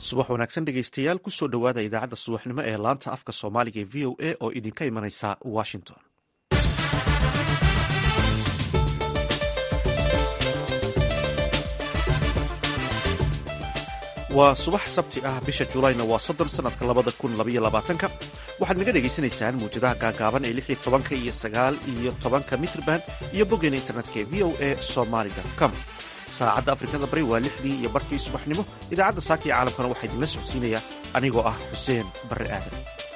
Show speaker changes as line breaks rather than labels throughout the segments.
subax wanaagsan dhegeystayaal kusoo dhowaada idaacadda subaxnimo ee laanta afka soomaaliga ee v o a oo idinka imanaysa washington waa subax sabti ah bisha julayna waa soddon sanadka labada kun labaiyo labaatanka waxaad naga dhegaysanaysaan muwjadaha gaagaaban ee lix iyo tobanka iyo sagaal iyo tobanka mitrban iyo boggeena internetka ee v o a somaly com saacadda afrikada bari waa lixdii iyo barkii subaxnimo idaacadda saaka iyo caalamkana waxaa idinla socodsiinaya anigoo ah xuseen barre aadan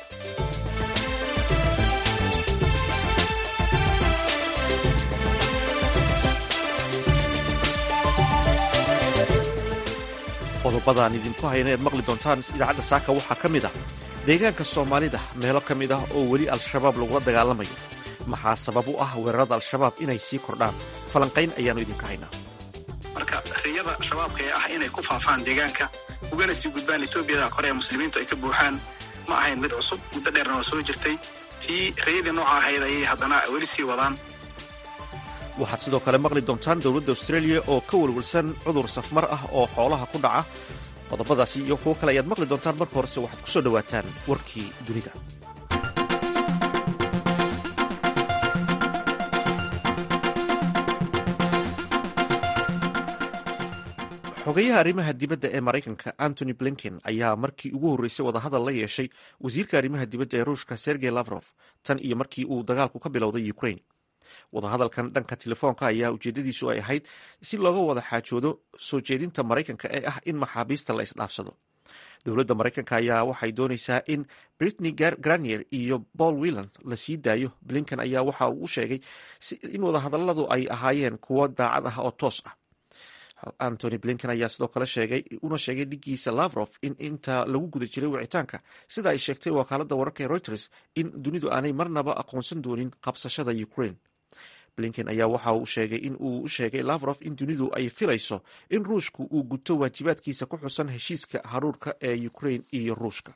qodobadaan idinku hayna ead maqli doontaan idaacadda saaka waxaa ka mid ah deegaanka soomaalida meelo ka mid ah oo weli al-shabaab lagula dagaalamayo maxaa sabab u ah weerarada al-shabaab inay sii kordhaan falanqayn ayaannu idinka haynaa
marka riyada shabaabka ee ah inay ku faafaan deegaanka ugana sii gudbaan etoobiyada kore ee muslimiintu ay ka buuxaan ma ahayn mid cusub muddo dheerna waa soo jirtay tii riyadii nooca ahayd ayay haddana weli sii wadaan
waxaad sidoo kale maqli doontaan dowladda australia oo ka welwelsan cudur safmar ah oo xoolaha ku dhaca qodobadaasi iyo kuwo kale ayaad maqli doontaan marka horese waxaad ku soo dhowaataan warkii dunida xogayaha arrimaha dibadda ee maraykanka antony blinken ayaa markii ugu horreysay wadahadal la yeeshay wasiirka arrimaha dibadda ee ruushka sergey lavrof tan iyo markii uu dagaalku ka bilowday ukraine wadahadalkan dhanka telefoonka ayaa ujeedadiisu ay ahayd si looga wada xaajoodo soo jeedinta maraykanka ee ah in maxaabiista la isdhaafsado dowladda maraykanka ayaa waxay doonaysaa in britney granier iyo paul whelan la sii daayo blinken ayaa waxa uu u sheegay in wadahadaladu ay ahaayeen kuwo daacad ah oo toos ah antony blinken ayaa sidoo kale sheegay una sheegay dhigiisa lavrof in inta lagu guda jiray wicitaanka sida ay sheegtay wakaaladda wararka ee reuters in dunidu aanay marnaba aqoonsan doonin qabsashada ukraine blinken ayaa waxa uu sheegay in uu u sheegay lavrof in dunidu ay filayso in ruushku uu guto waajibaadkiisa ku xusan heshiiska haruurka ee ukraine iyo ruushka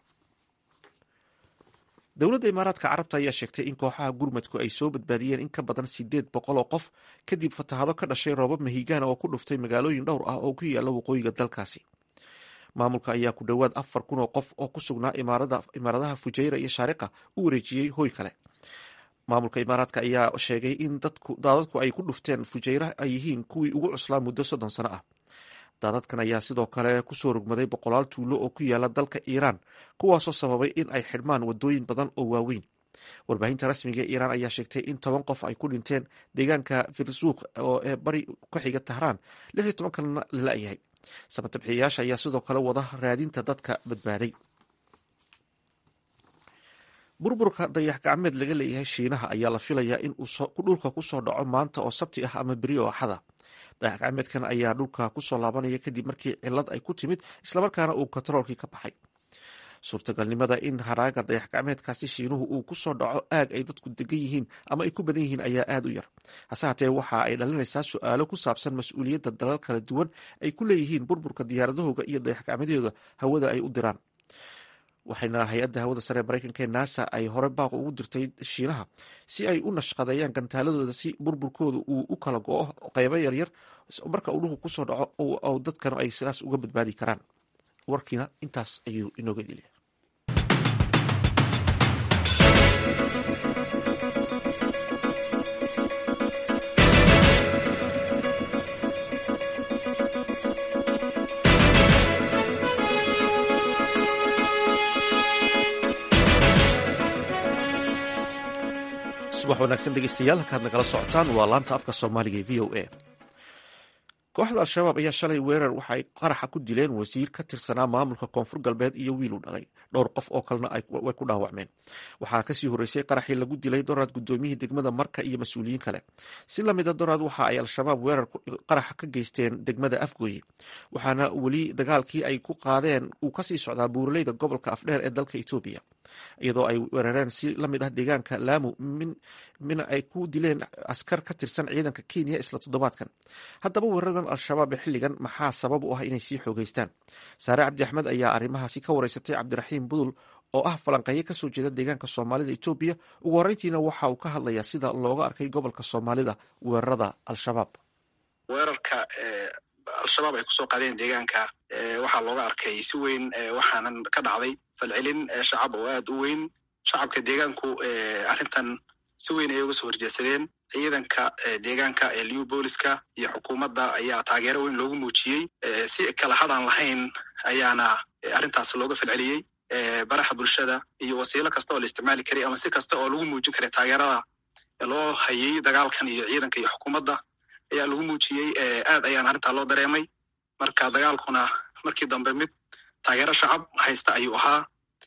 dowladda imaaraadka carabta ayaa sheegtay in kooxaha gurmadku ay soo badbaadiyeen in ka badan sideed boqol oo qof kadib fatahado ka dhashay roobab mahigaana oo ku dhuftay magaalooyin dhowr ah oo ku yaala waqooyiga dalkaasi maamulka ayaa ku dhowaad afar kun oo qof oo ku sugnaa imaaradaha fujayra iyo shaariqa u wareejiyey hoy kale maamulka imaaraadka ayaa sheegay in daadadku ay ku dhufteen fujayra ay yihiin kuwii ugu cuslaa muddo soddon sano ah daadadkan ayaa sidoo kale kusoo rogmaday boqolaal tuulo oo ku yaala dalka iiraan kuwaasoo sababay in ay xidhmaan wadooyin badan oo waaweyn warbaahinta rasmiga ee iiraan ayaa sheegtay in toban qof ay ku dhinteen deegaanka firsuuq oo ee bari ka xiga tahraan lix iyo toban kalena la la-yahay samatabxiyayaasha ayaa sidoo kale wada raadinta dadka badbaaday burburka dayax gacmeed laga leeyahay shiinaha ayaa la filayaa in uu dhulka kusoo dhaco maanta oo sabti ah ama beri oo axada dayax gacmeedkan ayaa dhulka kusoo laabanaya kadib markii cilad ay ku timid islamarkaana uu kontaroolkii ka baxay suurtagalnimada in haraaga dayax gacmeedkaasi shiinuhu uu kusoo dhaco aag ay dadku degan yihiin ama ay ku badan yihiin ayaa aada u yar hase hatee waxa ay dhalinaysaa su-aalo ku saabsan mas-uuliyadda dalal kala duwan ay ku leeyihiin burburka diyaaradahooga iyo dayax gacmeedyooda hawada ay u diraan waxayna hay-adda hawada sare ee maraykanka ee nasa ay hore baaq ugu dirtay shiinaha si ay u nashqadeeyaan gantaaladooda si burburkooda uu u kala go-o qeybo yaryar marka uu dhulku kusoo dhaco dadkana ay sidaas uga badbaadi karaan warkiina intaas ayuu inooga dilya subax wanaagsan dhegeystayaal halkaad nagala socotaan waa laanta afka soomaaliga ee v o a kooxda al-shabaab ayaa shalay weerar waxaay qaraxa ku dileen wasiir ka tirsanaa maamulka koonfur galbeed iyo wiil u dhalay dhowr qof oo kalena way ku dhaawacmeen waxaa kasii horreysay qaraxii lagu dilay doraad guddoomiyihii degmada marka iyo mas-uuliyiin kale si lamida doraad waxa ay al-shabaab weerar qaraxa ka geysteen degmada afgooye waxaana weli dagaalkii ay ku qaadeen uu kasii socdaa buuraleyda gobolka afdheer ee dalka etoobiya iyadoo ay weerareen si lamid ah deegaanka laamu mina ay ku dileen askar ka tirsan ciidanka kenya isla toddobaadkan haddaba weeraradan al-shabaab ee xilligan maxaa sabab u ah inay sii xoogeystaan saare cabdi axmed ayaa arrimahaasi ka wareysatay cabdiraxiim budul oo ah falanqeeye kasoo jeeda deegaanka soomaalida etoobiya ugu horreyntiina waxa uu ka hadlayaa sida looga arkay gobolka soomaalida weerarada al-shabaab
weerarka al-shabaab ay kusoo qaadeen deegaanka waxaa looga arkay si weyn waxaanan ka dhacday falcelin shacab oo aad u weyn shacabka deegaanku arrintan si weyn ayay uga soo horjeedsadeen ciidanka deegaanka ee liu booliska iyo xukuumadda ayaa taageero weyn loogu muujiyey si kala hadhaan lahayn ayaana arrintaas looga falceliyey baraha bulshada iyo wasiilo kasta oo la isticmaali karay ama si kasta oo lagu muujin karay taageerada loo hayay dagaalkan iyo ciidanka iyo xukuumadda ayaa lagu muujiyey aad ayaan arrintaa loo dareemay marka dagaalkuna markii dambe mid taageero shacab haysta ayuu ahaa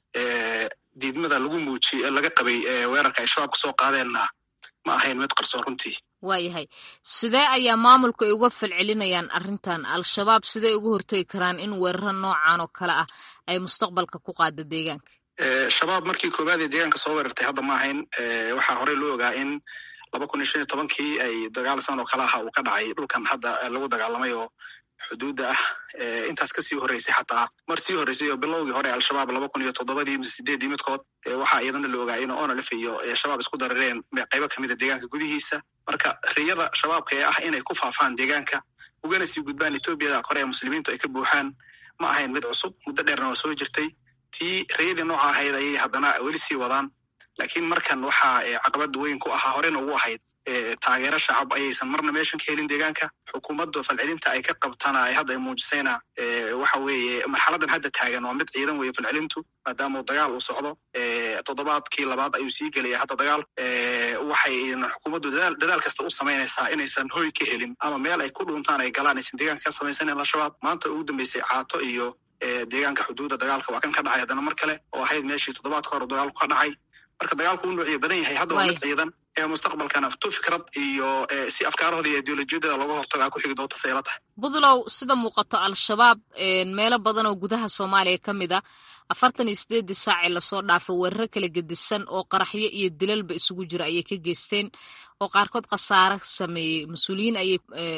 diidmada lagu muujiy laga qabay weerarka ay shabaab kasoo qaadeenna ma ahayn mid qarsoon runtii
waayahay sidee ayaa maamulku ay uga falcelinayaan arrintan al-shabaab sidee uga hortegi karaan in weeraro noocan oo kale ah ay mustaqbalka ku qaada deegaanka
shabaab markii koowaad ee deegaanka soo weerartay hadda ma ahayn waxaa horey loo ogaa in laba kun iyo shan iyo tobankii ay dagaal san oo kale aha uu ka dhacay dhulkan hadda lagu dagaalamay oo xuduudda ah intaas kasii horreysay xataa mar sii horreysay oo bilowgii hore al-shabaab laba kun iyo toddobadii mise sideeddii midkood waxaa iyadana la ogaa in onalef iyo shabaab isku darareen qaybo kamida deegaanka gudihiisa marka riyada shabaabka ee ah inay ku faafaan deegaanka ugana sii gudbaan etoobiyada kore ee muslimiintu ay ka buuxaan ma ahayn mid cusub muddo dheerna waa soo jirtay tii riyadii nooca ahayd ayay haddana weli sii wadaan laakiin markan waxaa caqabad weyn ku ahaa horena ugu ahayd taageero shacab ayaysan marna meeshan ka helin deegaanka xukuumaddu falcelinta ay ka qabtana ay hadda ay muujisayna waxa weeye marxaladan hadda taagan waa mid ciidan weeye falcelintu maadaama uu dagaal uu socdo toddobaadkii labaad ayuu sii gelaya hadda dagaal waxay xukuumaddu dadaal kasta u samaynaysaa inaysan hoy ka helin ama meel ay ku dhuuntaan ay galaan aysan deegaanka ka samaysanen al-shabaab maanta ugu dambeysay caato iyo deegaanka xuduudda dagaalka waa kan ka dhacay haddana mar kale oo ahayd meeshii toddobaadka hore dagaalku ka dhacay marka dagaalku u noociya badan yahay hadda waa mid ciidan ee mustaqbalkana tu fikrad iyo si afkaarahooda iyo ideolojiyadooda looga hortago a ku xigi doonta sayla tahay
buntlow sida muuqato al-shabaab meelo badan oo gudaha soomaaliya ka mid a afartan iyo sideeddii saacii lasoo dhaafay weeraro kala gedisan oo qaraxyo iyo dilalba isugu jira ayay ka geysteen oo qaarkood khasaare sameeyey mas-uuliyiin ayay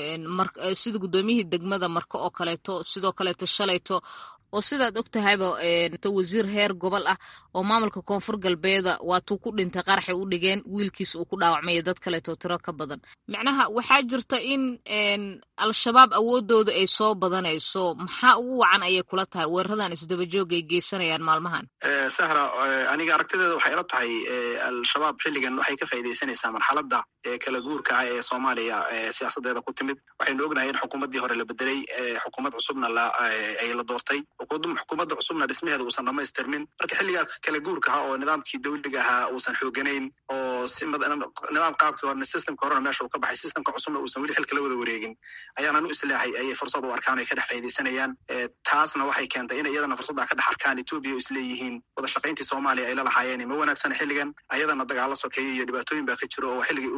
sida guddoomiyihii degmada marko oo kaleeto sidoo kaleeto shalayto oo sidaad og tahayba wasiir heer gobol ah oo maamulka koonfur galbeeda waatuu ku dhintay qaraxay u dhigeen wiilkiis uu ku dhaawacmaya dad kaleeto tiro ka badan macnaha waxaa jirta in al-shabaab awoodooda ay soo badanayso maxaa ugu wacan ayay kula tahay weeraradan isdabajooga ay geysanayaan maalmahan
sahra aniga aragtideeda waxay ila tahay al-shabaab xilligan waxay ka faaidaysanaysaa marxaladda kala guurka ah ee soomaaliya siyaasadeeda ku timid waxaynu ognahay in xukuumaddii hore la bedelay xukuumad cusubna ay la doortay xukuumadda cusubna dhismaheeda uusan dhamaystirmin marka xilligaa kala guurka ahaa oo nidaamkii dawliga ahaa uusan xooganayn oo nidaam qaabkii horena systemka horena meesha uu ka baxay systemka cusubna uusan weli xilka la wada wareegin ayaanaan u islaahay ayay fursad u arkaan ay ka dhex faa'idaysanayaan taasna waxay keentay in iyadana fursadda ka dhex arkaan etoobiya oo isleeyihiin wada shaqayntii soomaaliya ay la lahaayeen ma wanaagsana xilligan ayadana dagaalo sokeeya iyo dhibaatooyin baa ka jiro oo xilligii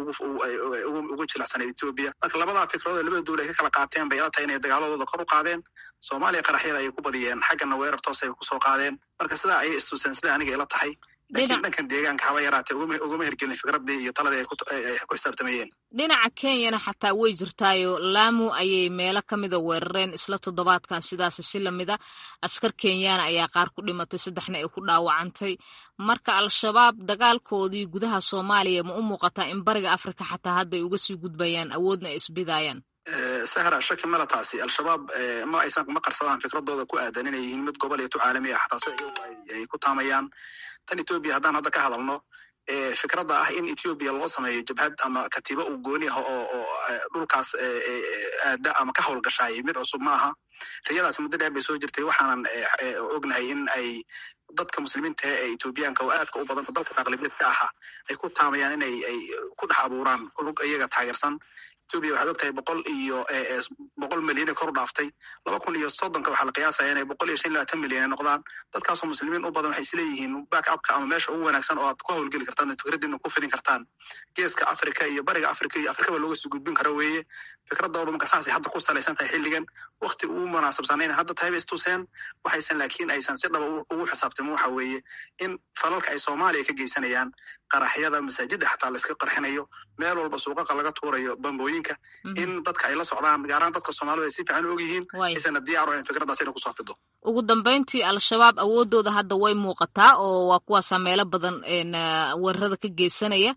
ugu jilacsanayd etoobiya marka labadaa fikradood labada dowla ay ka kala qaateen bay ila tahay inay dagaaladooda kor u qaadeen soomaaliya qaraxyada ayay ku badiyeen xaggana weerar toos ay kusoo qaadeen marka sidaa ayay istuseen sida aniga ila tahay laakiin dhankan deegaanka haba yaraatee ugama hirgelin fikradii iyo taladii ay ku xisaabtamayeen
dhinaca kenyana xataa way jirtaayo laamu ayay meelo ka mida weerareen isla toddobaadkan sidaas si lamida askar kenyaana ayaa qaar ku dhimatay saddexna ay ku dhaawacantay marka al-shabaab dagaalkoodii gudaha soomaaliya ma u muuqataa in bariga afrika xataa hadda ay uga sii gudbayaan awoodna ay isbidaayaan
sahra shaki mala taasi al-shabaab ma aysan ma qarsadaan fikradooda ku aadan inay yihiin mid gobol iyo tu caalami ah xataa si ay ku taamayaan tan etoobiya haddaan hadda ka hadalno fikradda ah in etoobiya loo sameeyo jabhad ama katiibo uu gooni ah oo dhulkaas aada ama ka howlgashaay mid cusub ma aha riyadaas muddo dheer bay soo jirtay waxaanan ognahay in ay dadka muslimiinta ee etoobiyaanka oo aadka u badan dalka aqlibeedka aha ay ku taamayaan inay ay ku dhex abuuraan lug iyaga taageersan etoobiya waxaad og tahay boqol iyo boqol milyan ay kor u dhaaftay laba kun iyo soddonka waxaa la qiyaasaya inay boqol iyo shan iyo labaatan milyan ay noqdaan dadkaasoo muslimiin u badan waxay isleeyihiin back upka ama meesha ugu wanaagsan oo aad ku howlgeli kartaan ad fikradiina ku fidin kartaan geeska africa iyo bariga africa iyo afrikaba looga sii gudbin karo weeye fikradoodu marka saasay hadda ku salaysan tahay xilligan wakti ugu munaasabsanayna hadda tahay bay istuseen waxaysan laakiin aysan si dhaba ugu xisaabtamin waxa weeye in falalka ay soomaaliya ka geysanayaan qaraxyada masaajidda xataa layska qarxinayo meel walba suuqaqa laga tuurayo bambooyinka in dadka ay la socdaan gaaraan dadka soomaalida ay si fiican og yihiin aysana diyaar ahayn fikraddaas inay kusoo fido
ugu dambeyntii al-shabaab awoodooda hadda way muuqataa oo waa kuwaasaa meelo badan weerarada ka geysanaya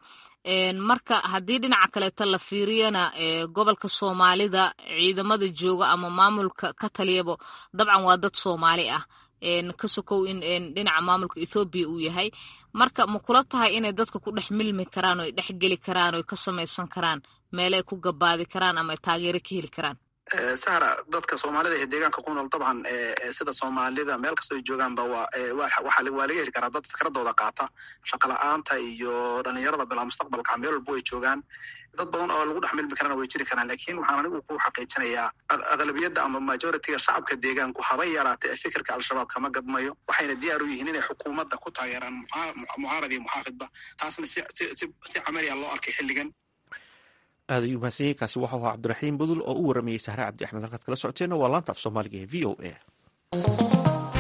marka haddii dhinaca kaleeto la fiiriyana gobolka soomaalida ciidamada jooga ama maamulka ka taliyabo dabcan waa dad soomaali ah ka sokow in dhinaca maamulka ethoobiya uu yahay marka ma kula tahay inay dadka ku dhex milmi karaan oo ay dhex geli karaan oo ay ka samaysan karaan meele ay ku gabaadi karaan ama ay taageero ka heli karaan
sahra dadka soomaalida ee deegaanka ku nool dabcan sida soomaalida meel kastoo joogaanba waa laga heli karaa dad fikradooda qaata shaqa la-aanta iyo dhalinyarada bilaa mustaqbalka meel walba way joogaan dad badan oo lagu dhex milmi karana way jiri karaan lakin waxaan anigu ku xaqiijinayaa aqlabiyadda ama majoritiga shacabka deegaanku haba yaraata ee fikirka al-shabaab kama gadmayo waxayna diyaar u yihiin inay xukuumadda ku taageeraan mucaarad iyo muxaafidba taasna si camaliya loo arkay xilligan
aad ayuu mahadsan yahay kaasi waxau ahaa cabdiraxiim budul oo u waramayey sahre cabdi axmed halkaad kala socoteenna waa laanta af soomaaliga ee v o a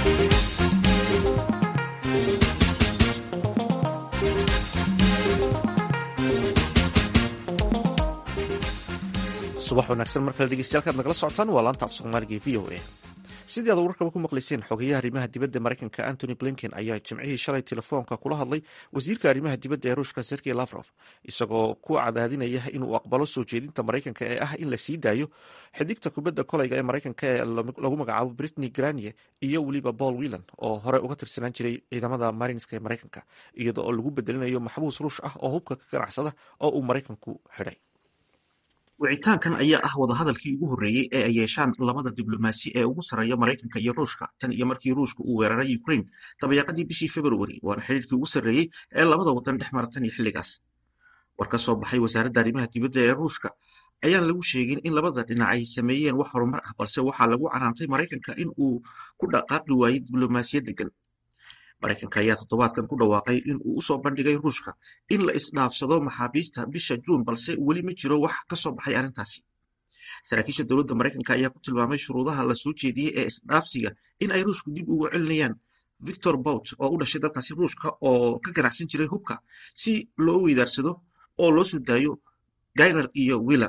subax wanaagsan mar kale dhegeystayaal nagala socotaan waa laanta af soomaaliga ee v o a sidii aad warkaba ku maqlayseen xogeyaha arrimaha dibadda maraykanka antony blinken ayaa jimcihii shalay telefoonka kula hadlay wasiirka arrimaha dibadda ee ruushka sergey lafrof isagoo ku cadaadinaya inuu aqbalo soo jeedinta maraykanka ee ah in la sii daayo xidigta kubadda kolayga ee maraykanka ee lagu magacaabo britney granie iyo weliba paul whelan oo hore uga tirsanaan jiray ciidamada marinska ee maraykanka iyada oo lagu bedelinayo maxbuus ruush ah oo hubka ka ganacsada oo uu maraykanku xidhay
wicitaankan ayaa ah wadahadalkii ugu horreeyey ee ay yeeshaan labada diblomaasi ee ugu sarreeya maraykanka iyo ruushka tan iyo markii ruushka uu weeraray ukraine dabayaaqadii bishii februari waana xidhiirkii ugu sarreeyey ee labada waddan dhex mara tan iyo xilligaas war ka soo baxay wasaaradda arrimaha dibadda ee ruushka ayaan lagu sheegin in labada dhinac ay sameeyeen wax horumar ah balse waxaa lagu canaantay maraykanka in uu ku dhaqaaqi waayey diblomaasiyad degan maraykanka ayaa toddobaadkan ku dhawaaqay in uu usoo bandhigay ruushka in la isdhaafsado maxaabiista bisha juun balse weli ma jiro wax ka soo baxay arrintaasi saraakiisha dowladda maraykanka ayaa ku tilmaamay shuruudaha la soo jeediyey ee isdhaafsiga in ay ruushku dib ugu celinayaan victor bout oo u dhashay dalkaasi ruushka oo ka ganacsan jiray hubka si loo weydaarsado oo loo soo daayo gainer iyo wilan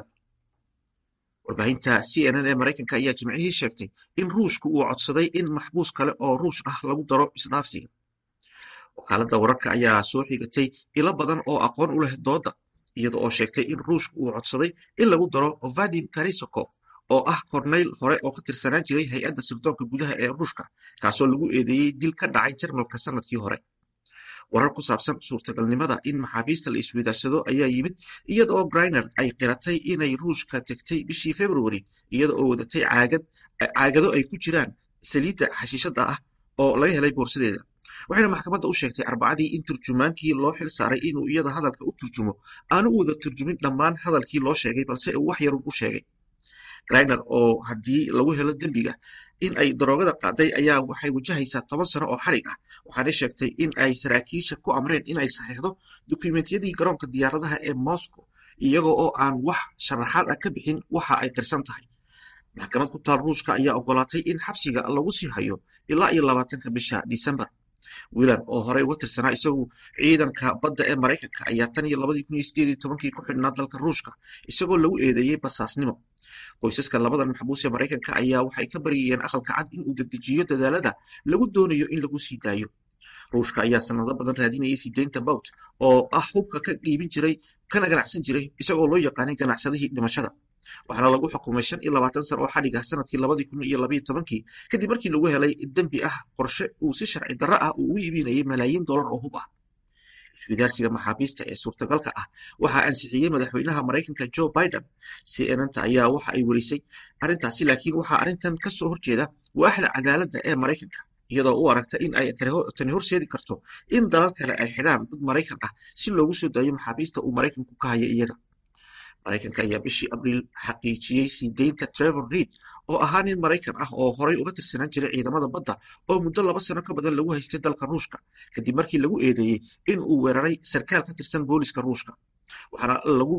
warbaahinta c n n ee maraykanka ayaa jimcihii sheegtay in ruushku uu codsaday in maxbuus kale oo ruush ah lagu daro isdhaafsiga wakaaladda wararka ayaa soo xigatay ilo badan oo aqoon u leh doodda iyada oo sheegtay in ruushku uu codsaday in lagu daro vadim karisokov oo ah korneyl hore oo ka tirsanaan jiray hay-adda sirdoonka gudaha ee ruushka kaasoo lagu eedeeyey dil ka dhacay jarmalka sanadkii hore warar ku saabsan suurtagalnimada in maxaabiista la isweydaarsado ayaa yimid iyada oo griner ay qiratay inay ruushka tegtay bishii februari iyada oo wadatay caagado ay ku jiraan saliidda xashiishada ah oo laga helay boorsadeeda waxayna maxkamadda u sheegtay arbacadii in turjumaankii loo xil saaray inuu iyada hadalka u turjumo aanu u wada turjumin dhammaan hadalkii loo sheegay balse uu wax yarun u sheegay griner oo haddii lagu helo dembiga in ay daroogada qaaday ayaa waxay wajahaysaa toban sano oo xarig ah waxaanay sheegtay in ay saraakiisha ku amreen in ay saxiixdo dukumentiyadii garoonka diyaaradaha ee moscow iyaga oo aan wax sharaxaad ah ka bixin waxa ay qirsan tahay maxkamad ku taal ruushka ayaa ogolaatay in xabsiga lagu sii hayo ilaa iyo labaatanka bisha disembar wilan oo horey uga tirsanaa isagu ciidanka badda ee maraykanka ayaa tan iyo labadii kun iyo sideed iyo tobankii ku xidhnaa dalka ruushka isagoo lagu eedeeyey basaasnimo qoysaska labadan maxbuus ee maraykanka ayaa waxay ka baryayeen aqalka cad in uu dedejiyo dadaalada lagu doonayo in lagu sii daayo ruushka ayaa sanado badan raadinayay sideynta bout oo ah hubka ka dhiibin jiray kana ganacsan jiray isagoo loo yaqaanay ganacsadihii dhimashada waxaana lagu xukumay shan iyo labaatan sano oo xadhig ah sanadkii labadii kun iyo labayo tobankii kadib markii lagu helay dembi ah qorshe uu si sharci darro ah uu ugu iibinayay malaayiin dollar oo hub ah iswidaarsiga maxaabiista ee suurtagalka ah waxaa ansixiyey madaxweynaha maraykanka joe biden cnnta ayaa waxa ay werisay arrintaasi laakiin waxaa arrintan ka soo horjeeda waaxda cadaaladda ee maraykanka iyadoo u aragta in ay tani horseedi karto in dalal kale ay xidhaan dad maraykan ah si loogu soo daayo maxaabiista uu maraykanku ka haya iyaga maraykanka ayaa bishii abriil xaqiijiyey sii deynta trevor reid oo ahaa nin maraykan ah oo horay uga tirsanaan jiray ciidamada badda oo muddo laba sano ka badan lagu haystay dalka ruushka kadib markii lagu eedeeyey in uu weeraray sarkaal ka tirsan booliska ruushka waxaana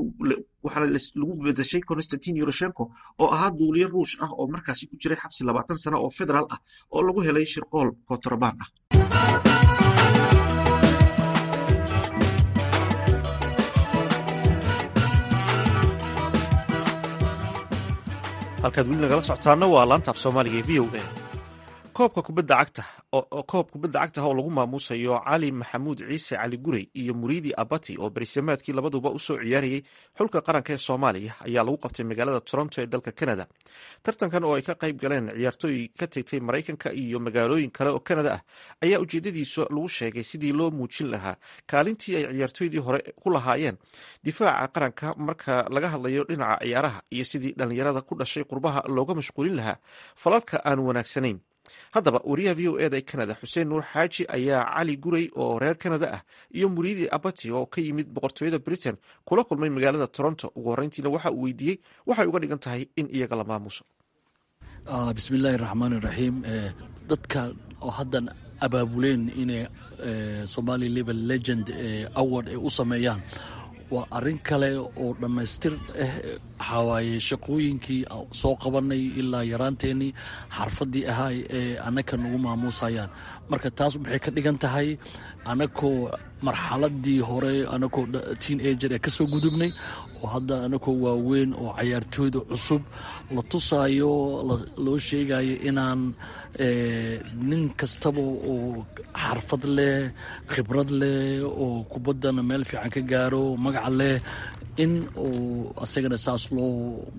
lagu bedeshay konstantin yoroshenko oo ahaa duuliye ruush ah oo markaasi ku jiray xabsi labaatan sano oo federaal ah oo lagu helay shirqool kontrabaan ah
halkaad weli nagala socotaana waa laanta af soomaaliga ee v o a koobka kubadda cagta koob kubadda cagta oo lagu maamuusayo cali maxamuud ciise cali gurey iyo muriidi abati oo berisamaadkii labaduba usoo ciyaarayay xulka qaranka ee soomaaliya ayaa lagu qabtay magaalada toronto ee dalka canada tartankan oo ay ka qayb galeen ciyaartooy ka tegtay maraykanka iyo magaalooyin kale oo canada ah ayaa ujeedadiisa lagu sheegay sidii loo muujin lahaa kaalintii ay ciyaartooydii hore ku lahaayeen difaaca qaranka marka laga hadlayo dhinaca ciyaaraha iyo sidii dhallinyarada ku dhashay qurbaha looga mashquulin lahaa falalka aan wanaagsanayn haddaba wariyaha v o eda ee canada xuseen nuur xaaji ayaa cali gurey oo reer canada ah iyo muriidi abati oo ka yimid boqortooyada britain kula kulmay magaalada toronto ugu horreyntiina waxa uu weydiiyey waxay uga dhigan tahay in iyaga la maamuso
bismillaahi raxmaan iraxiim dadka oo haddan abaabuleen inay somali level legend award ay u sameeyaan waa arrin kale oo dhammaystir ah waxaa waaye shaqooyinkii soo qabanay ilaa yaraanteennii xarfaddii ahaa ee annaka nagu maamuusayaan marka taas waxay ka dhigan tahay annakoo marxaladii hore annakoo teen ager ee ka soo gudubnay oo hadda annakoo waaweyn oo cayaartooyda cusub la tusaayo loo sheegayo inaan nin kastaba oo xarfad leh khibrad leh oo kubaddana meel fiican ka gaaro magaca leh in uu asagana saas loo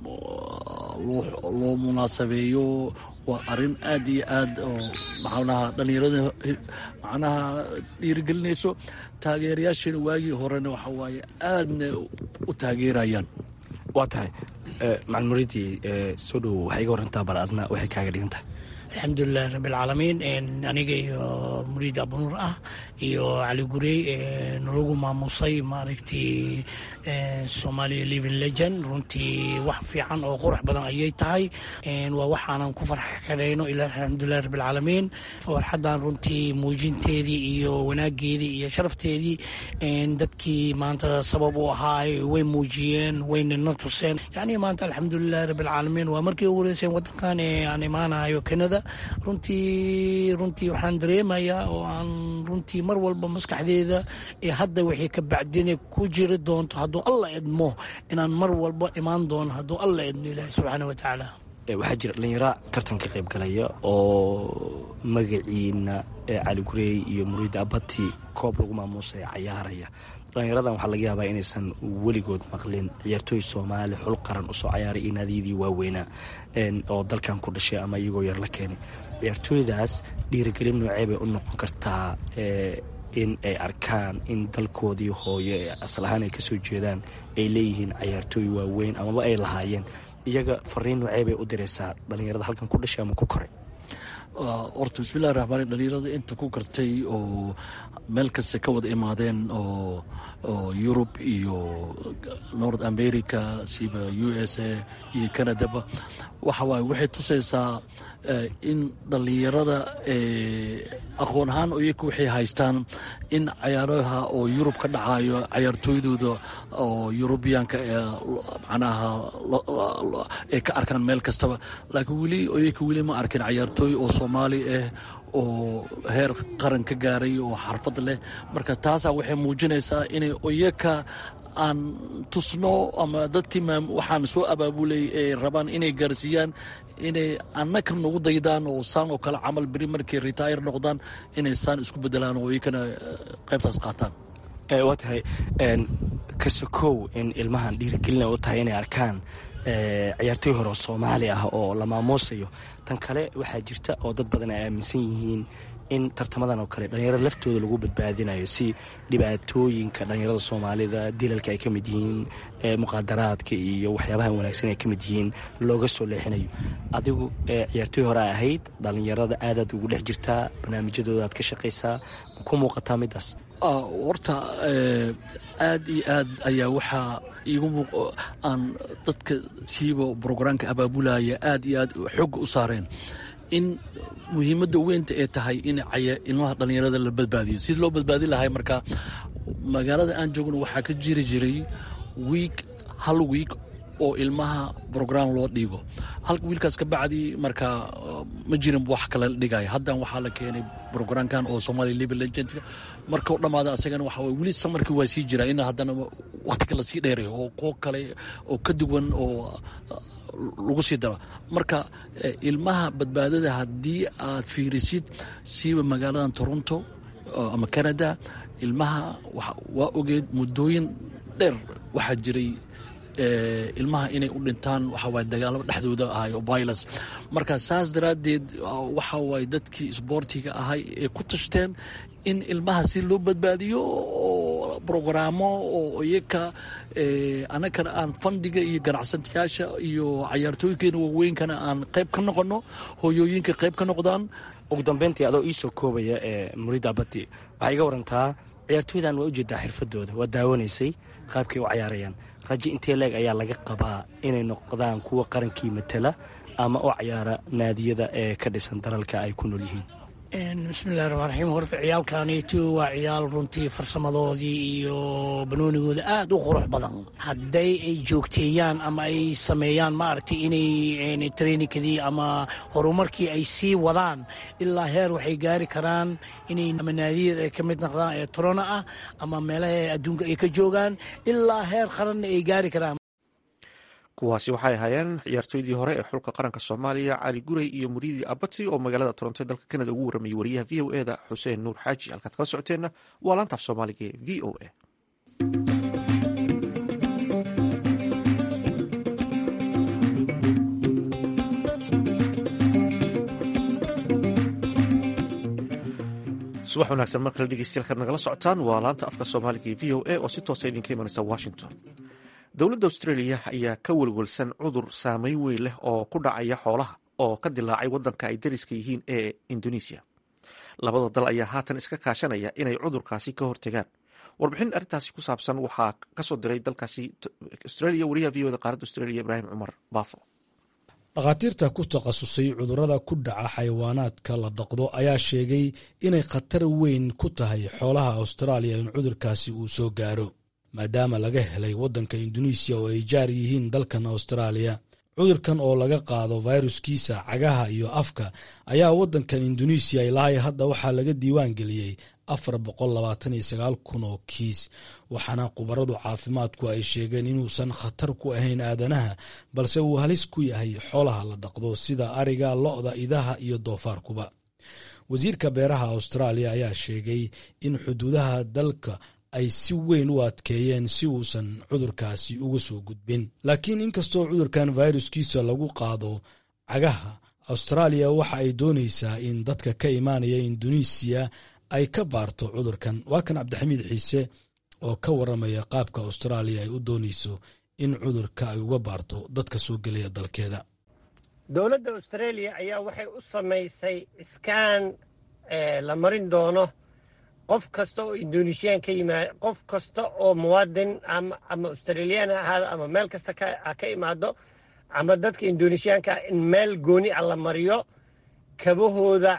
loo munaasabeeyo waa arrin aad iyo aad oo macnaha dhallinyarada macnaha dhiirigelinayso taageerayaasheena waagii horena waxa waaye aadna u taageerayaan
waa tahay macalmuridii soo dhow waxay iga warantaa bal adna waxay kaaga dhigan tahay
alxamdulilahi rabbilcaalamiin aniga iyo muriid abunuur ah iyo cali gurey nalagu maamusay maaragtay somalia living legend runtii wax fiican oo qurux badan ayay tahay waa waxaanan ku farxkarayno ila alxamdulilahi rabbilcaalamiin farxaddan runtii muujinteedii iyo wanaageedii iyo sharafteedii dadkii maanta sabab u ahaa way muujiyeen waynana tuseen yani maanta alxamdulilahi rabbilcaalamiin waa markii ugu horeyseen wadankan aan imaanayo kanada runtii runtii waxaan dareemayaa oo aan runtii mar walba maskaxdeeda ee hadda waxay ka bacdina ku jiri doonto hadduu alla idmo inaan mar walba imaan doono hadduu alla idmo ilaahi subxaana wa tacaala
waxaa jira dhallinyaro tartan ka qayb galaya oo magaciina cali gureey iyo muriida abati koob lagu maamuusay cayaaraya dhallinyaradan waxaa laga yaabaa inaysan weligood maqlin ciyaartooy soomaali xul qaran usoo cayaaray iyo naadiyadii waaweynaa oo dalkan ku dhashay ama iyagoo yar la keenay ciyaartooydaas dhiirigelin noocee bay u noqon kartaa in ay arkaan in dalkoodii hooyo ee asal ahaan ay kasoo jeedaan ay leeyihiin cayaartooy waaweyn amaba ay lahaayeen iyaga fariin noocee bay u diraysaa dhallinyarada halkan ku dhashay ama ku koray
horta bismillahi raxmaan dhalinyarada inta ku kartay oo meel kasta ka wada imaadeen oo oo yurub iyo north america siba u s a iyo canadaba waxa waaye waxay tusaysaa in dhallinyarada aqoon ahaan iyaka waxay haystaan in cayaaraha oo yurub ka dhacayo cayaartooydooda oo yurubiyaanka ee macnaha ay ka arkaan meel kastaba laakiin weli iyaka weli ma arkin cayaartooy oo soomaali ah oo heer qaran ka gaaray oo xarfad leh marka taasaa waxay muujinaysaa inay iyaka aan tusno ama dadkii waxaan soo abaabulay ay rabaan inay gaarsiiyaan inay annaka nagu daydaan oo saan oo kale camal beri markay retire noqdaan inay saan isku bedelaan oo iyakana qaybtaas qaataan
waa tahay kasokow in ilmahan dhiirigelina u tahay inay arkaan ciyaartooy hore oo soomaali ah oo la maamuusayo tan kale waxaa jirta oo dad badan ay aaminsan yihiin in tartamadan oo kale dhallinyarada laftooda lagu badbaadinayo si dhibaatooyinka dhallinyarada soomaalida dilalka ay ka mid yihiin muqaadaraadka iyo waxyaabaha wanaagsan ay ka mid yihiin looga soo leexinayo adigu ciyaartooy hore a ahayd dhallinyarada aadaad ugu dhex jirtaa barnaamijyadooda aad ka shaqaysaa ma ku muuqataa midaas
horta aad iyo aad ayaa waxaa iigu aan dadka siiba brograamka abaabulaya aad iyo aad xooga u saareen in muhiimadda weynta ay tahay in ilmaha dhallinyarada la badbaadiyo sidii loo badbaadin lahay marka magaalada aan joogno waxaa ka jiri jiray wiig hal wiig oo ilmaha brogram loo dhiibo halka wiilkaas ka bacdi marka ma jirin wax kale dhigaya haddan waxaa la keenay brograamkan oo somalia libe legendka marka u dhammaada asagana waxa waye weli samarkii waa sii jiraa in haddana wakhtiga lasii dheerayo oo kuwo kale oo ka duwan oo lagu sii daro marka ilmaha badbaadada haddii aad fiirisid siiba magaaladan toronto ama canada ilmaha waa ogeed muddooyin dheer waxaa jiray ilmaha inay u dhintaan waxawaay dagaalamo dhexdooda ahay oo violence marka saas daraaddeed waxa waay dadkii isboortiga ahay ee ku tashteen in ilmaha si loo badbaadiyo oo brogaraamo oo iyaka annagana aan fandiga iyo ganacsatayaasha iyo cayaartooyinkeena waaweynkana aan qayb ka noqono hooyooyinka qayb ka noqdaan
ugu dambeyntii adoo iisoo koobaya ee murida abati waxaa iga warantaa ciyaartooydan waa ujeedaa xirfadooda waa daawanaysay qaabkay u cayaarayaan rajo intee leeg ayaa laga qabaa inay noqdaan kuwa qarankii matala ama u cayaara naadiyada ee ka dhisan dalalka ay ku nool yihiin
bismillahi raxmaan raxiim horta ciyaalkaanitu waa ciyaal runtii farsamadoodii iyo banoonigooda aada u qurux badan hadday ay joogteeyaan ama ay sameeyaan maaragtay inay traininkadii ama horumarkii ay sii wadaan ilaa heer waxay gaari karaan inay ama naadiyada ay ka mid noqdaan ee torona ah ama meelaha adduunka ay ka joogaan ilaa heer qaranna ay gaari karaan
kuwaasi waxay ahaayeen ciyaartooydii hore ee xulka qaranka soomaaliya cali gurey iyo muriidi abati oo magaalada toronto dalka kanada ugu warramayay wariyaha v o e da xuseen nuur xaaji halkaad kala socoteenna waa laantaaf soomaaliga ee v o e subax wanaagsan mar kale dhegeystayaal kaad nagala socotaan waa laanta afka soomaaliga ee v o a oo si toosa idinka imanaysa washington dowladda australia ayaa ka welwelsan cudur saameyn weyn leh oo ku dhacaya xoolaha oo ka dilaacay waddanka ay dariska yihiin ee indonesia labada dal ayaa haatan iska kaashanaya inay cudurkaasi ka hortegaan warbixin arrintaasi ku saabsan waxaa kasoo diray dalkaasi australia wariyaha v o da qaaradda australia ibraahim cumar baafo
dhakhaatiirta ku takhasusay cudurrada ku dhaca xayawaanaadka la dhaqdo ayaa sheegay inay khatar weyn ku tahay xoolaha austraaliya in cudurkaasi uu soo gaaro maadaama laga helay waddanka induneisiya oo ay jaar yihiin dalkan austraaliya cudurkan oo laga qaado fayruskiisa cagaha iyo afka ayaa waddankan induneisiya ilaahay hadda waxaa laga diiwaan geliyey afar boqol labaatan iyo sagaal kun oo kiis waxaana khubaradu caafimaadku ay sheegeen inuusan khatar ku ahayn aadanaha balse uu halis ku yahay xoolaha la dhaqdo sida ariga lo-da idaha iyo doofaarkuba wasiirka beeraha austraaliya ayaa sheegay in xuduudaha dalka ay si weyn u adkeeyeen si uusan cudurkaasi uga soo gudbin laakiin inkastoo cudurkan fayruskiisa lagu qaado cagaha austraaliya waxa ay doonaysaa in dadka ka imaanaya induneisiya ay ka baarto cudurkan waa kan cabdixamiid xiise oo ka waramaya qaabka austraaliya ay u doonayso in cudurka ay uga baarto dadka soo gelaya dalkeeda
dowladda australia ayaa waxay u samaysay iskaan la marin doono qof kasta oo indonesiyan ka yimaado qof kasta oo muwaadin ama australiyan ha ahaado ama meel kasta ha ka imaado ama dadka indonesiyaanka in meel gooni ah la mariyo kabahooda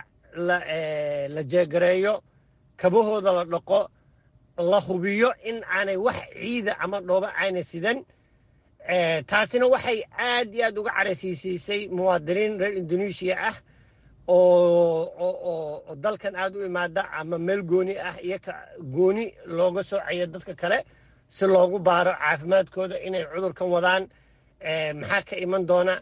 la jeegareeyo kabahooda la dhaqo la hubiyo in aanay wax ciida ama dhooba aanay sidan taasina waxay aad iyo aad uga caraysiisiisay muwaadiniin reer indonesiya ah oo dalkan aad u imaada ama meel gooni ah iyo gooni looga soocayo dadka kale si loogu baaro caafimaadkooda inay cudurkan wadaan maxaa ka iman doona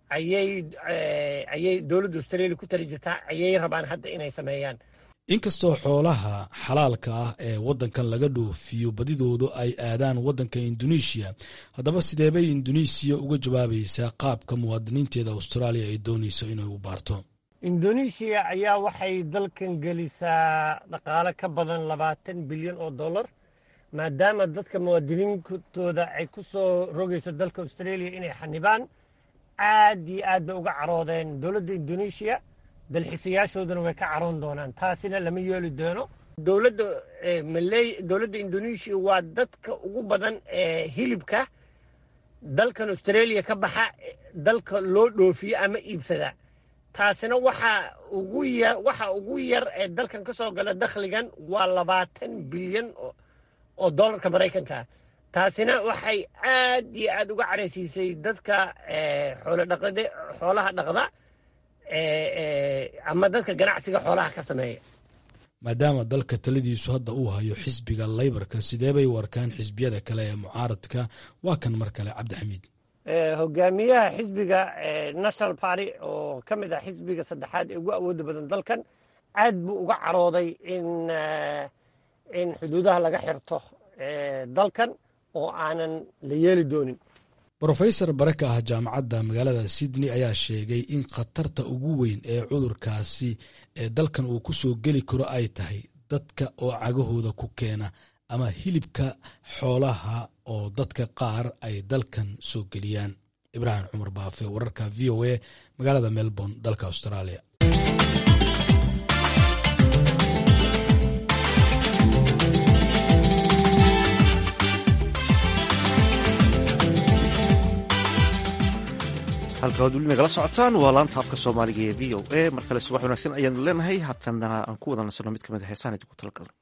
ayay dowladda australia ku tali jirtaa ayay rabaan hadda inay sameeyaan
inkastoo xoolaha xalaalka ah ee waddankan laga dhoofiyo badidoodu ay aadaan waddanka induneisiya haddaba sideebay induneisiya uga jawaabaysaa qaabka muwaadiniinteeda austraaliya ay doonayso inay u baarto
indonesiya ayaa waxay dalkan gelisaa dhaqaale ka badan labaatan bilyan oo dollar maadaama dadka muwaadiniintooda ay ku soo rogayso dalka australia inay xanibaan aad iyo aad bay uga caroodeen dowladda indonesiya dalxiisayaashooduna way ka caroon doonaan taasina lama yeeli doono dowladda maley dowladda indonesiya waa dadka ugu badan ee hilibka dalkan australia ka baxa dalka loo dhoofiyo ama iibsada taasina waxaa ugu yar waxa ugu yar ee dalkan ka soo gala dakhligan waa labaatan bilyan oo dollarka maraykanka taasina waxay aad iyo aad uga caraysiisay dadka xoolodhaqade xoolaha dhaqda ama dadka ganacsiga xoolaha ka sameeya
maadaama dalka taladiisu hadda uu hayo xisbiga laybarka sidee bay u arkaan xisbiyada kale ee mucaaradka waa kan mar kale cabdixamiid
hogaamiyaha xisbiga national party oo ka mid ah xisbiga saddexaad ee ugu awooda badan dalkan aad buu uga carooday in in xuduudaha laga xirto dalkan oo aanan la yeeli doonin
rofesor bare ka ah jaamacadda magaalada sydney ayaa sheegay in khatarta ugu weyn ee cudurkaasi ee dalkan uu ku soo geli karo ay tahay dadka oo cagahooda ku keena ama hilibka xoolaha oo dadka qaar ay dalkan soo geliyaan ibraahim cumar baafe wararka v o a magaalada melbourne dalka australia
halka ad weli nagala socotaan waa laanta afka soomaaliga ee v o a mar kale subax wanaagsan ayaanu leenahay haatana aan ku wada nasano mid kamid a heesaan idinku talagalnay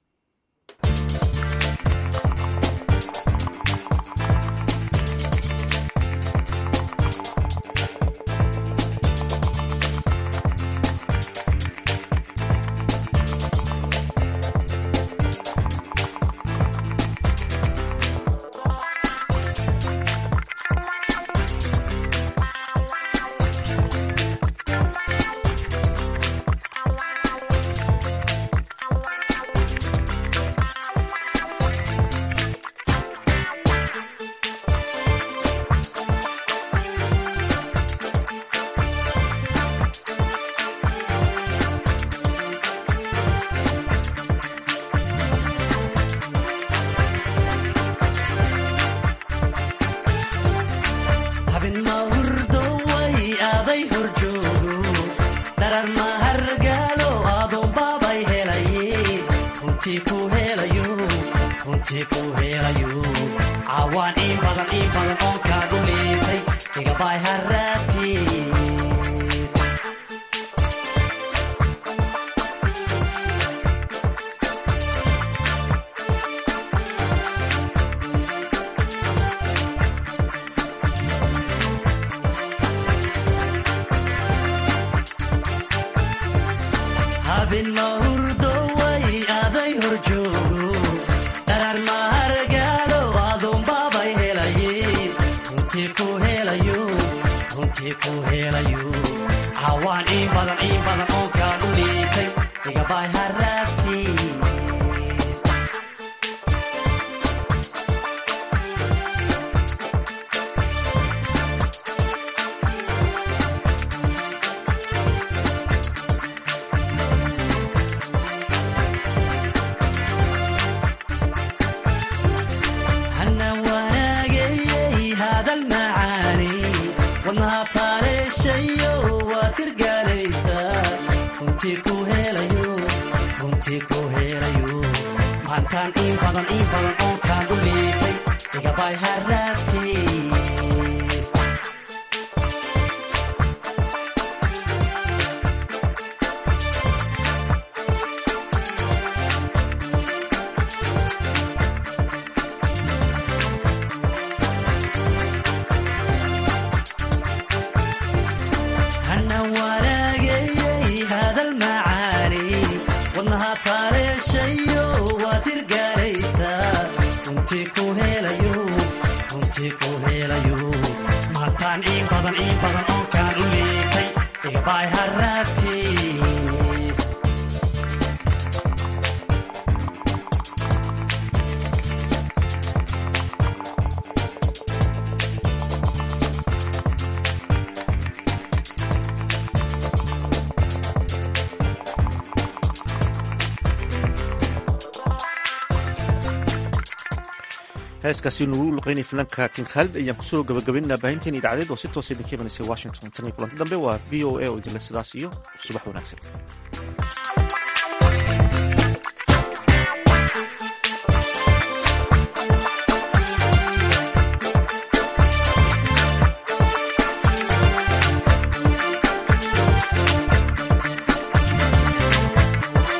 heeskaasi nugu luqeynay finaanka king khaalid ayaan kusoo gabagabaynaa baahinteen idaacadeed oo si toosa idinka imanaysa washington tan iyo kulanti dambe waa v o a oo idinle sidaas iyo subax wanaagsan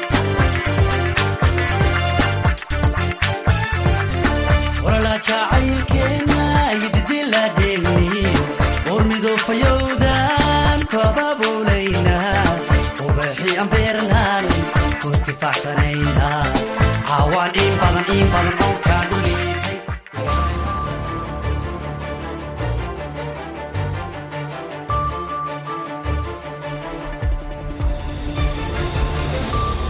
jacayl faraxsanaynta cawaan